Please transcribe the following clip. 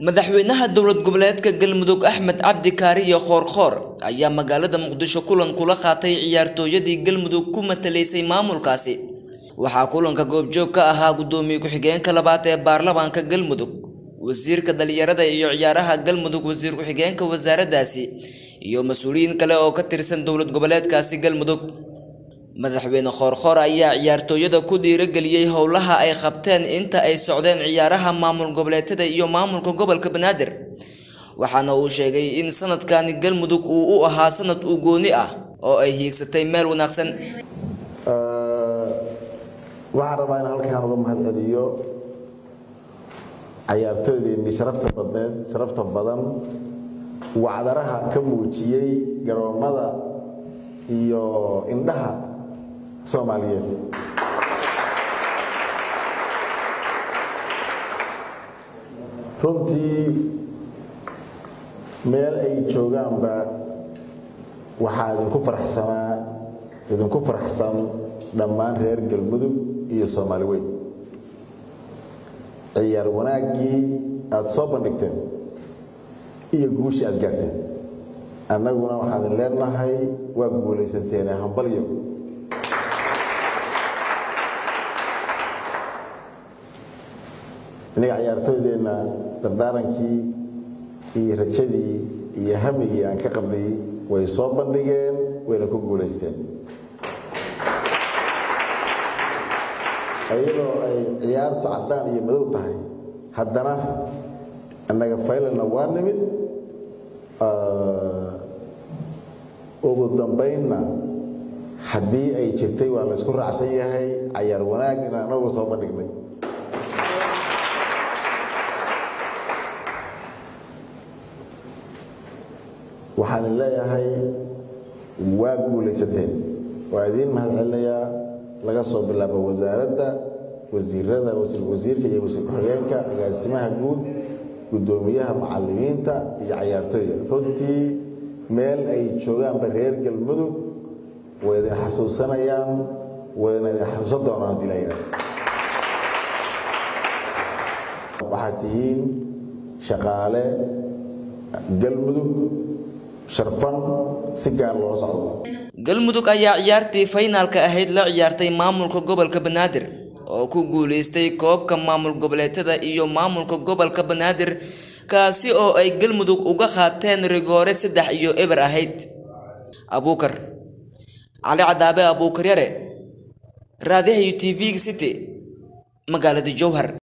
madaxweynaha dowlad goboleedka galmudug axmed cabdi kaariyo khoorkhoor ayaa magaalada muqdisho kulan kula qaatay ciyaartooyadii galmudug ku matalaysay maamulkaasi waxaa kulanka goobjoog ka ahaa guddoomiye ku-xigeenka labaad ee baarlamaanka galmudug wasiirka dhalinyarada iyo ciyaaraha galmudug wasiir ku-xigeenka wasaaraddaasi iyo mas-uuliyiin kale oo ka tirsan dowlad goboleedkaasi galmudug madaxweyne khoorkhoor ayaa ciyaartooyada ku dhiirageliyey howlaha ay qabteen inta ay socdeen ciyaaraha maamul goboleedyada iyo maamulka gobolka banaadir waxaana uu sheegay in sanadkani galmudug uu u ahaa sanad u gooni ah oo ay hiigsatay meel wanaagsan waxaan rabaa in halkaan uga mahad celiyo cayaartooydeennii sharafta badneed sharafta badan wacdaraha ka muujiyey garoomada iyo indhaha soomaaliyeed runtii meel ay joogaanba waxaa idinku faraxsanaa idinku faraxsan dhammaan reer galmudug iyo soomaali weyn ciyaar wanaaggii aada soo bandhigteen iyo guushii aada gaarteen annaguna waxaan leenahay waa guulaysanteene hambalyo innaga ciyaartooydeenna dardaarankii iyo rajadii iyo hamigii aan ka qabnay way soo bandhigeen wayna ku guulaysteen iyadoo ay ciyaartu caddaan iyo madow tahay haddana annaga faylalna waa nimid ugu dambaynna haddii ay jirtay waa laysku raacsan yahay cayaar wanaag inaan anagu soo bandhignay waxaan leeyahay waa guulaysateen waa idiin mahad celinayaa laga soo bilaabo wasaaradda wasiirada wasiirka iyo wasiir ku-xigeenka agaasimaha guud guddoomiyaha macalimiinta iyo cayaartooyda runtii meel ay joogaanba reer galmudug way idin xasuusanayaan wayna idin xasuusan doonaan haddii la yidhaha waxaad tihiin shaqaale galmudug sharfan si gaar loola socdo galmudug ayaa ciyaartii faynaalka ahayd la ciyaartay maamulka gobolka banaadir oo ku guuleystay koobka maamul goboleedyada iyo maamulka gobolka banaadir kaasi oo ay galmudug uga qaateen rigoore saddex iyo eber ahayd abuukar cali cadaabe abuukar yare raadiyaha u t v city magaalada jowhar